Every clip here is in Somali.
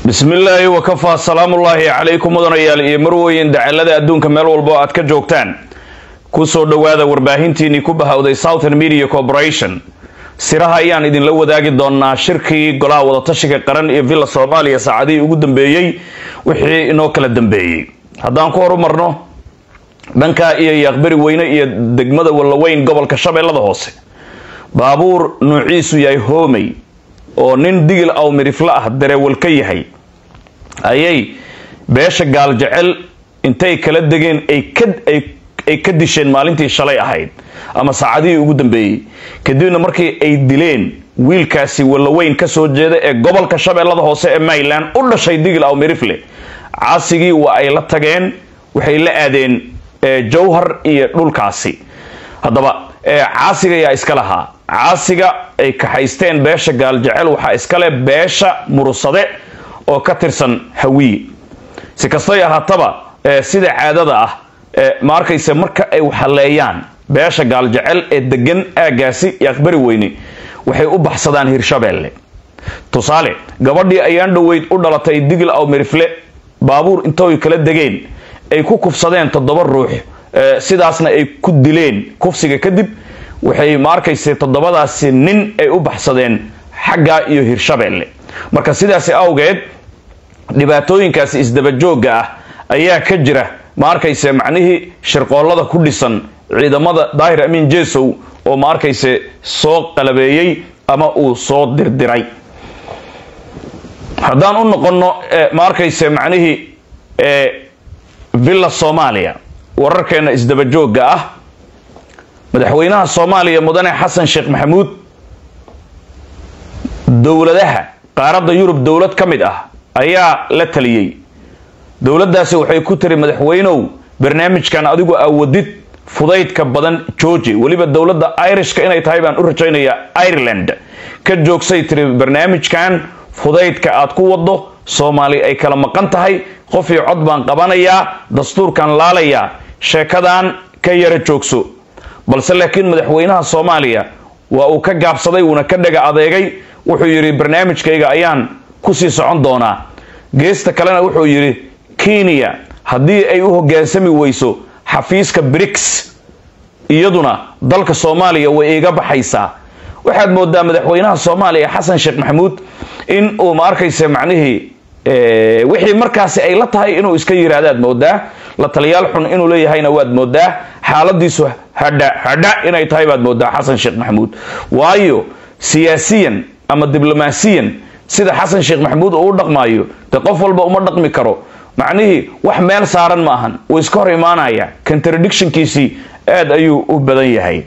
bismillaahi wakafaa salaamullaahi calaykum mudanayaal iyo marweyn dacalada adduunka meel walba oo aad ka joogtaan kusoo dhowaada warbaahintiinii ku bahawday southern media corporation siraha ayaan idinla wadaagi doonaa shirkii golaha wadatashiga qaran iyo villa soomaaliya saacadihii ugu dambeeyey wixii inoo kala dambeeyey haddaan ku horumarno dhanka iyo yaaqbari weyne iyo degmada wallaweyn gobolka shabeellada hoose baabuur nuuciisu yahay hoomey oo nin digil aw mirifla ah dareewal ka yahay ayay beesha gaal jecel intay kala degeen ay ka disheen maalintii shalay ahayd ama saacadihii ugu dambeeyey kadibna markii ay dileen wiilkaasi wallaweyn kasoo jeeda ee gobolka shabeellada hoose ee mayland u dhashay digil aw mirifle caasigii waa ay la tageen waxay la aadeen jawhar iyo dhulkaasi haddaba caasiga ayaa iska lahaa caasiga ay kaxaysteen beesha gaal jecel waxaa iskale beesha murusade oo ka tirsan hawiye si kastay ahaataba sida caadada ah ma arkayse marka ay waxaleeyaan beesha gaal jecel ee degan aagaasi iyo aqbari weyne waxay u baxsadaan hirshabeelle tusaale gabadhii ayaan dhoweyd u dhalatay digil aw mirifle baabuur intooy kala degeen ay ku kufsadeen toddoba ruux sidaasna ay ku dileen kufsiga kadib waxay ma arkayse toddobadaasi nin ay u baxsadeen xagga iyo hirshabeelle marka sidaasi awgeed dhibaatooyinkaasi isdabajooga ah ayaa ka jira ma arkayse macnihii shirqoollada ku dhisan ciidamada daahir amiin jesow oo ma arkayse soo qalabeeyey ama uu soo dirdiray haddaan u noqonno ma arkayse macnihii villa soomaaliya wararkeena isdabajooga ah madaxweynaha soomaaliya mudane xasan sheekh maxamuud dowladaha qaaradda yurub dowlad ka mid ah ayaa la taliyey dowladdaasi waxay ku tiri madaxweynow barnaamijkan adigu awadid fudaydka badan georgi weliba dowladda irishka inay tahay baan u rajaynayaa ireland ka joogsay tiri barnaamijkan fudaydka aad ku wado soomaali ay kala maqan tahay qof iyo cod baan qabanayaa dastuurkan laalayaa sheekadan ka yara joogso balse laakiin madaxweynaha soomaaliya waa uu ka gaabsaday wuuna ka dhaga adeegay wuxuu yidhi barnaamijkayga ayaan kusii socon doonaa geesta kalena wuxuu yidhi kenya haddii ay u hoggaansami weyso xafiiska briks iyaduna dalka soomaaliya way iga baxaysaa waxaad moodaa madaxweynaha soomaaliya xasan sheekh maxamuud in uu ma arkaysa macnihii wixii markaasi ay la tahay inuu iska yiraahdaad moodaa la taliyaal xun inuu leeyahayna waad moodaa xaaladiisu hadha hadha inay tahay baad moodaa xasan sheekh maxamuud waayo siyaasiyan ama diblomaasiyan sida xasan sheekh maxamuud uu u dhaqmaayo de qof walba uma dhaqmi karo macnihii wax meel saaran ma ahan wuu iska hor imaanaya contradictionkiisii aad ayuu u badan yahay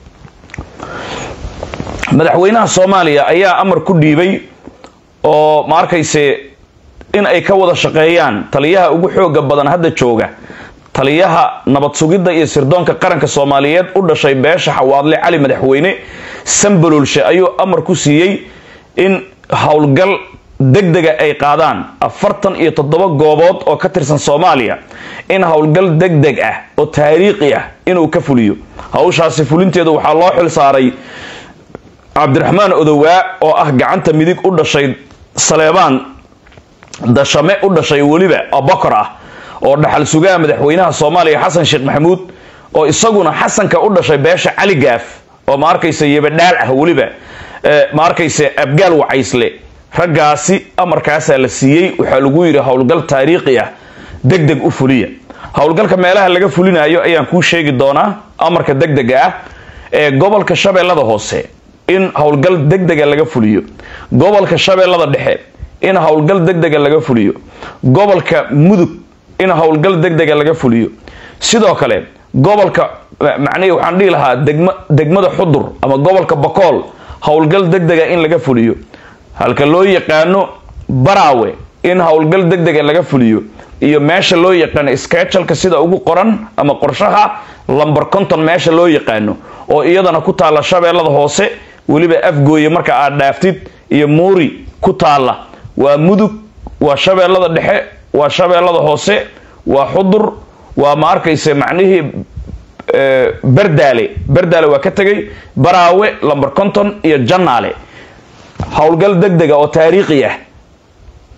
madaxweynaha soomaaliya ayaa amar ku dhiibay oo ma arkayse in ay ka wada shaqeeyaan taliyaha ugu xooga badan hadda jooga taliyaha nabad sugidda iyo sirdoonka qaranka soomaaliyeed u dhashay beesha xawaadle cali madaxweyne sambalolshe ayuu amar ku siiyey in howlgal degdega ay qaadaan afartan iyo toddoba goobood oo ka tirsan soomaaliya in howlgal degdeg ah oo taariikhi ah inuu ka fuliyo hawshaasi fulinteedu waxaa loo xil saaray cabdiraxmaan odowaa oo ah gacanta midig u dhashay saleebaan dashame u dhashay weliba abokor ah oo dhaxal sugaha madaxweynaha soomaaliya xasan sheekh maxamuud oo isaguna xasanka u dhashay beesha cali gaaf oo ma arkaysa yabadhaal ah weliba ma arkaysa abgaal wacaysle raggaasi amarkaasaa la siiyey waxaa lagu yidhi howlgal taariikhi ah deg deg u fuliya howlgalka meelaha laga fulinayo ayaan kuu sheegi doonaa amarka degdega ah ee gobolka shabeellada hoose in howlgal degdega laga fuliyo gobolka shabeellada dhexe in howlgal degdega laga fuliyo gobolka mudug in howlgal degdega laga fuliyo sidoo kale gobolka macnihii waxaan dhihi lahaa degma degmada xudur ama gobolka bakool howlgal degdega in laga fuliyo halka loo yaqaano baraawe in howlgal degdega laga fuliyo iyo meesha loo yaqaano skejalka sida ugu qoran ama qorshaha lamber conton meesha loo yaqaano oo iyadana ku taalla shabeellada hoose weliba afgooye marka aad dhaaftid iyo muuri ku taalla waa mudug waa shabeellada dhexe waa shabeellada hoose waa xudur waa ma arkayse macnihii berdaale berdaale waa ka tegay baraawe lamber conton iyo jannaale howlgal degdega oo taariikhi ah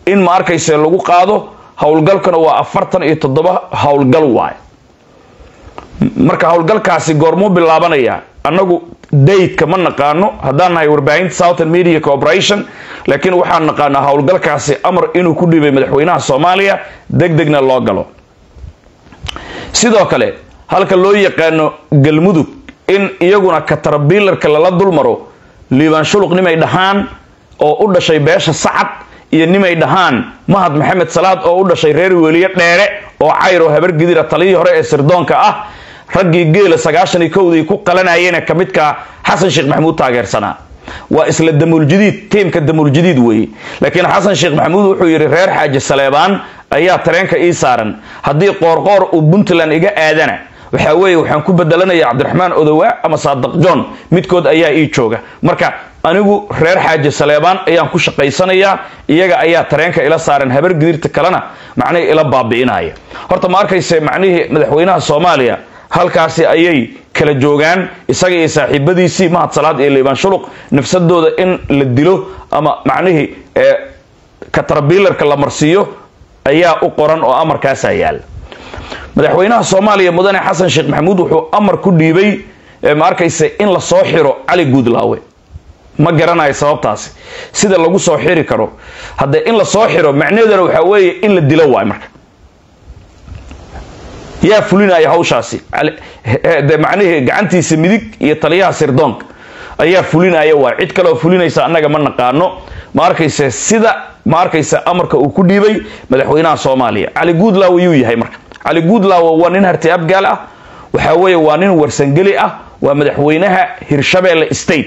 in ma arkayse lagu qaado howlgalkuna waa afartan iyo toddoba howlgal waay marka howlgalkaasi goormuu bilaabanaya annagu daydka ma naqaano haddaan nahay warbaahinta southern media corporation laakiin waxaan naqaanaa howlgalkaasi amar inuu ku dhiibay madaxweynaha soomaaliya deg degna loo galo sidoo kale halka loo yaqaano galmudug in iyaguna katarabiilarka lala dulmaro liibaan shuluq nimay dhahaan oo u dhashay beesha sacad iyo nimay dhahaan mahad maxamed salaad oo u dhashay reer weliye dheere oo cayr oo habar gidira taliyii hore ee sirdoonka ah raggii geela sagaashan iyo kowdii ku qalanayena ka midka xasan sheekh maxamuud taageersanaa waa isla damuuljadiid tiimka damuuljadiid weeye laakiin xasan sheekh maxamuud wuxuu yidhi reer xaaji saleebaan ayaa tareenka ii saaran haddii qoorqoor uu puntland iga aadana waxaa weeye waxaan ku bedelanaya cabdiraxmaan odowaa ama saadaq john midkood ayaa ii jooga marka anigu reer xaaji saleebaan ayaan ku shaqaysanayaa iyaga ayaa tareenka ila saaran habar gidirta kalena macnihii ila baabi'inaya horta ma arkayse macnihii madaxweynaha soomaaliya halkaasi ayay kala joogaan isaga iyo saaxiibadiisii mahad salaad iyo liibaan shuluq nafsadooda in la dilo ama macnihii katarabiilarka la marsiiyo ayaa u qoran oo amarkaasaa yaala madaxweynaha soomaaliya mudane xasan sheekh maxamuud wuxuu amar ku dhiibay ma arkayse in la soo xiro cali guudlaawe ma garanayo sababtaasi sida lagu soo xiri karo haddee in la soo xiro macnaheeduna waxaa weeye in la dilo waay marka yaa fulinaya hawshaasi de macnihii gacantiisa midig iyo taliyaha sirdoonka ayaa fulinaya waay cid kaleoo fulinaysa annaga ma naqaano ma arkayse sida ma arkaysa amarka uu ku dhiibay madaxweynaha soomaaliya cali guudlaawe yuu yahay marka cali guudlaawe waa nin harti abgaal ah waxaa weeye waa nin warsangeli ah waa madaxweynaha hirshabeelle state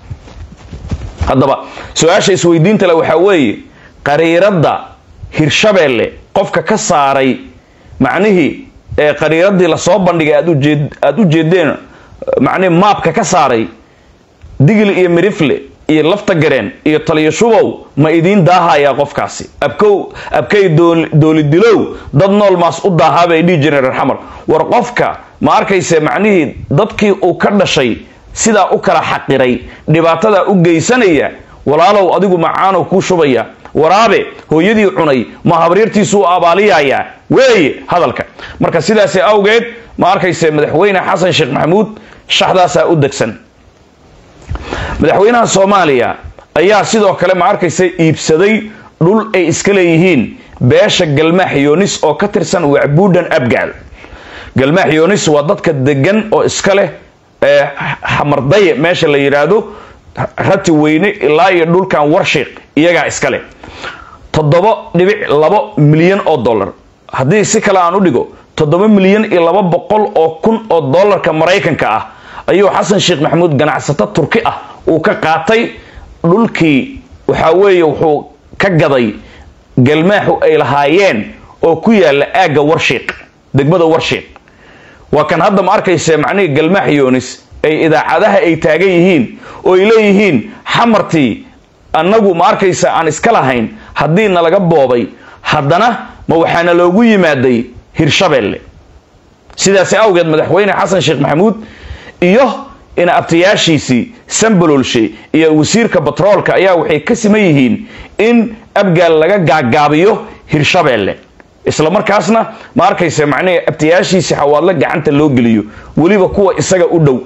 haddaba su-aasha isweydiinta le waxaa weeye qariiradda hirshabeelle qofka ka saaray macnihii ee qariiradii lasoo bandhigay aada u jeedeen macnihi maabka ka saaray digli iyo mirifle iyo lafta gareen iyo taliyo shubow ma idiin daahayaa qofkaasi abkow abkay doolidilow dad nool maas u daahaa bay dhihi jireen reer xamar war qofka ma arkayse macnihii dadkii uu ka dhashay sidaa u kala xaqiray dhibaatadaa u geysanaya walaalow adigu macaanow kuu shubaya waraabe hooyadii cunay ma habriirtiisu u abaaliyayaa weeye hadalka marka sidaasi awgeed ma arkayse madaxweyne xasan sheekh maxamuud shaxdaasaa u degsan madaxweynaha soomaaliya ayaa sidoo kale ma arkaysa iibsaday dhul ay iska leeyihiin beesha galmaax yoonis oo ka tirsan wacbuudhan abgaal galmaax yoonis waa dadka degan oo iska leh xamardaye meesha la yidhaahdo rati weyne ilaa iyo dhulkan warshiiq iyagaa iska leh toddoba dhibic labo milyan oo dollar haddii si kale aan u dhigo toddoba milyan iyo laba boqol oo kun oo dollarka maraykanka ah ayuu xasan sheekh maxamuud ganacsato turki ah uu ka qaatay dhulkii waxaa weeye wuxuu ka gaday galmaaxu ay lahaayeen oo ku yaala aagga warshiiq degmada warshiiq waa kan hadda ma arkayse macnihii galmaax yoonis ay idaacadaha ay taagan yihiin oo ay leeyihiin xamartii annagu ma arkaysa aan iska lahayn haddii nalaga boobay haddana ma waxaana loogu yimaaday hirshabeelle sidaasi awgeed madaxweyne xasan sheekh maxamuud iyo in abtayaashiisii sambalolshe iyo wasiirka batroolka ayaa waxay ka siman yihiin in abgaal laga gaagaabiyo hirshabeelle isla markaasna ma arkaysa macnihii abtayaashiisii xawaadlo gacanta loo geliyo weliba kuwa isaga u dhow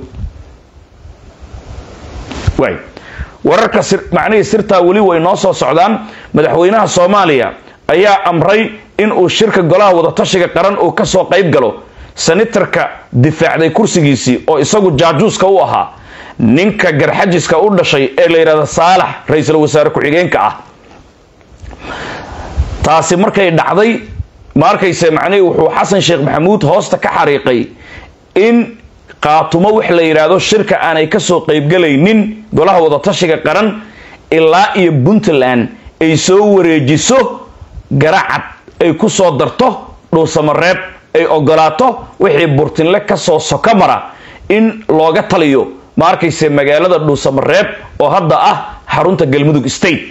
waay wararka macnihii sirtaa weli way noo soo socdaan madaxweynaha soomaaliya ayaa amray in uu shirka golaha wadatashiga qaran uu kasoo qayb galo senatarka difaacday kursigiisii oo isagu jaajuuska u ahaa ninka garxajiska u dhashay ee la yidhahda saalax ra-iisul wasaare ku-xigeenka ah taasi markay dhacday ma arkayse macnihii wuxuu xasan sheekh maxamuud hoosta ka xariiqay in qaatumo wax la yidhaahdo shirka aanay kasoo qaybgalaynin golaha wadatashiga qaran ilaa iyo puntland ay soo wareejiso garacad ay ku soo darto dhuusamareeb ay ogolaato wixii burtinle kasoo soka mara in looga taliyo ma arkayse magaalada dhuusamareeb oo hadda ah xarunta galmudug state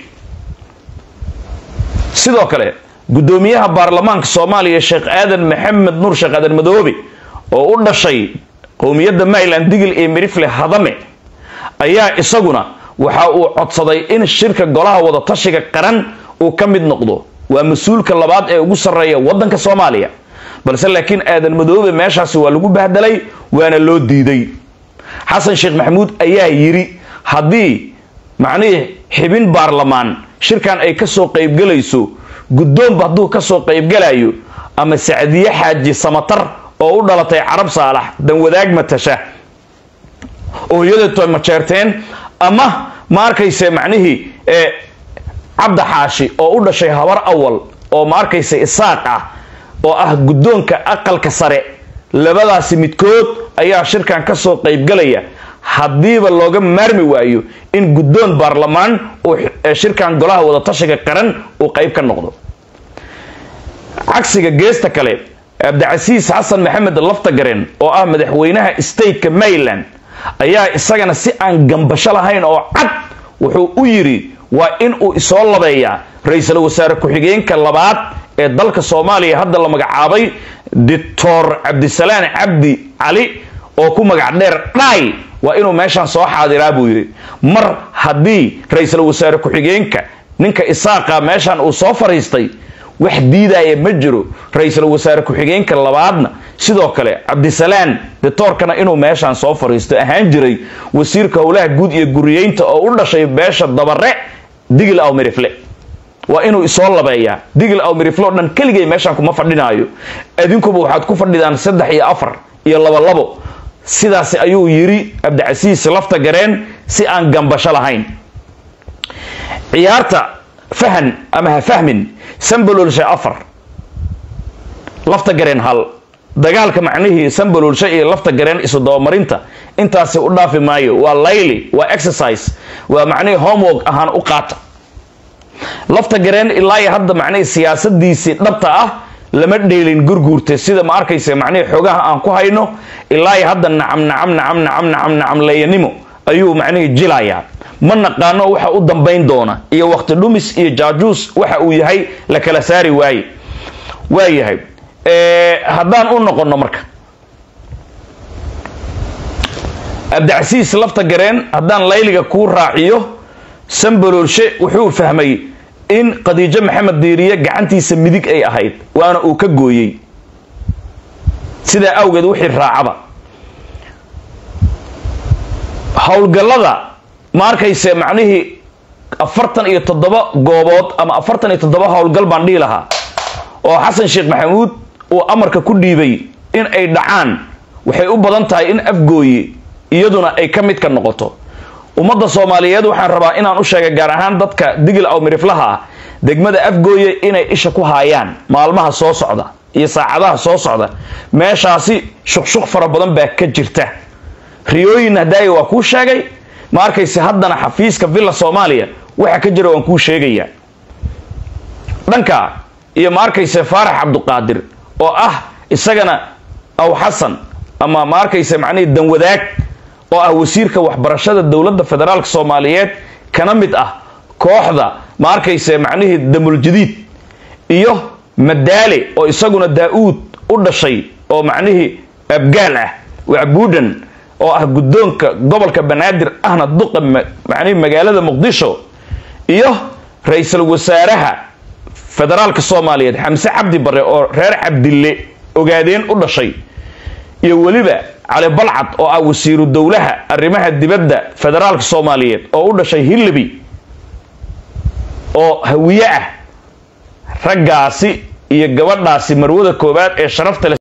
sidoo kale guddoomiyaha baarlamaanka soomaaliya sheekh aadan maxamed nuur sheekh aadan madoobe oo u dhashay qowmiyadda maryland digil iyo mirifle hadame ayaa isaguna waxa uu codsaday in shirka golaha wadatashiga qaran uu ka mid noqdo waa mas-uulka labaad ee ugu sarreeya waddanka soomaaliya balse laakiin aadan madoobe meeshaasi waa lagu bahdelay waana loo diiday xasan sheekh maxamuud ayaa yidhi haddii macnihii xibin baarlamaan shirkan ay kasoo qaybgelayso guddoonba hadduu kasoo qaybgalayo ama sacdiye xaaji samatar oo u dhalatay carab saalax danwadaag matasha ooyadeeto majeerteen ama ma arkayse macnihii cabda xaashi oo u dhashay habar awal oo ma arkaysa isaaq ah oo ah guddoonka aqalka sare labadaasi midkood ayaa shirkan kasoo qaybgalaya haddiiba looga maarmi waayo in guddoon baarlamaan uu shirkan golaha wadatashiga qaran uu qayb ka noqdo cagsiga geesta kale cabdicasiis xasan maxamed laftagaren oo ah madaxweynaha stateka maryland ayaa isagana si aan gambasho lahayn oo cad wuxuu u yidhi waa in uu isoo labeeyaa ra-iisul wasaare ku-xigeenka labaad ee dalka soomaaliya hadda la magacaabay doctor cabdisalaan cabdi cali oo ku magac dheer dhaay waa inuu meeshaan soo xaadiraa buu yidhi mar haddii ra-iisul wasaare ku-xigeenka ninka isaaqa meeshaan uu soo fariistay wax diidaya ma jiro ra-iisul wasaare ku-xigeenka labaadna sidoo kale cabdisalaan ditoorkana inuu meeshaan soo fariisto ahaan jiray wasiirka howlaha guud iyo guriyeynta oo u dhashay beesha dabare digil aw mirifle waa inuu isoo labeeyaa digil aw mirifle o dhan keligay meeshaan kuma fadhinaayo adinkuba waxaad ku fadhidaan saddex iyo afar iyo labo labo sidaasi ayuu yidhi cabdicasiis lafta gareen si aan gambasho lahayn ciyaarta fahan ama ha fahmin sambalolshe afar lafta gareen hal dagaalka macnihii sambalolshe iyo lafta gareen isu dabamarinta intaasi u dhaafi maayo waa layli waa exercise waa macnihii homework ahaan u qaata lafta gareen ilaa iyo hadda macnihii siyaasadiisii dhabta ah lama dheelin gurguurta sida ma arkaysa macnihii xoogaha aan ku hayno ilaa iyo hadda nacam nacam nacam nacam nacam nacam leeyanimo ayuu macnihii jilayaa ma naqaano waxa u dambayn doona iyo waqti dhumis iyo jaajuus waxa uu yahay la kala saari waaye waa yahay haddaan u noqono marka cabdicasiis lafta gareen haddaan layliga kuu raaciyo sambaloolshe wuxuu fahmay in khadiijo maxamed diiriye gacantiisa midig ay ahayd waana uu ka gooyey sidaa awgeed wixii raacaba howlgallada ma arkayse macnihii afartan iyo toddoba goobood ama afartan iyo toddoba howlgal baan dhihi lahaa oo xasan sheekh maxamuud uu amarka ku dhiibay in ay dhacaan waxay u badan tahay in afgooye iyaduna ay ka mid ka noqoto ummadda soomaaliyeed waxaan rabaa inaan u sheegay gaar ahaan dadka digil aw miriflaha ah degmada afgooye inay isha ku haayaan maalmaha soo socda iyo saacadaha soo socda meeshaasi shuqshuq fara badan baa ka jirta riyooyin hadaaya waa kuu sheegay ma arkayse haddana xafiiska villa soomaaliya waxa ka jira waan kuu sheegaya dhanka iyo ma arkayse faarax cabduqaadir oo ah isagana aw xasan ama ma arkayse macnihii danwadaag oo ah wasiirka waxbarashada dowladda federaalk soomaaliyeed kana mid ah kooxda ma arkayse macnihii damuljadiid iyo madaale oo isaguna daa-uud u dhashay oo macnihii abgaal ah wacbuudhan oo ah guddoonka gobolka banaadir ahna duqa macnihii magaalada muqdisho iyo ra-iisul wasaaraha federaalka soomaaliyeed xamse cabdi bare oo reer cabdille ogaadeen u dhashay iyo weliba cali balcad oo ah wasiiru dowlaha arrimaha dibadda federaalka soomaaliyeed oo u dhashay hillaby oo hawiye ah raggaasi iyo gabadhaasi marwada koowaad ee sharafta leh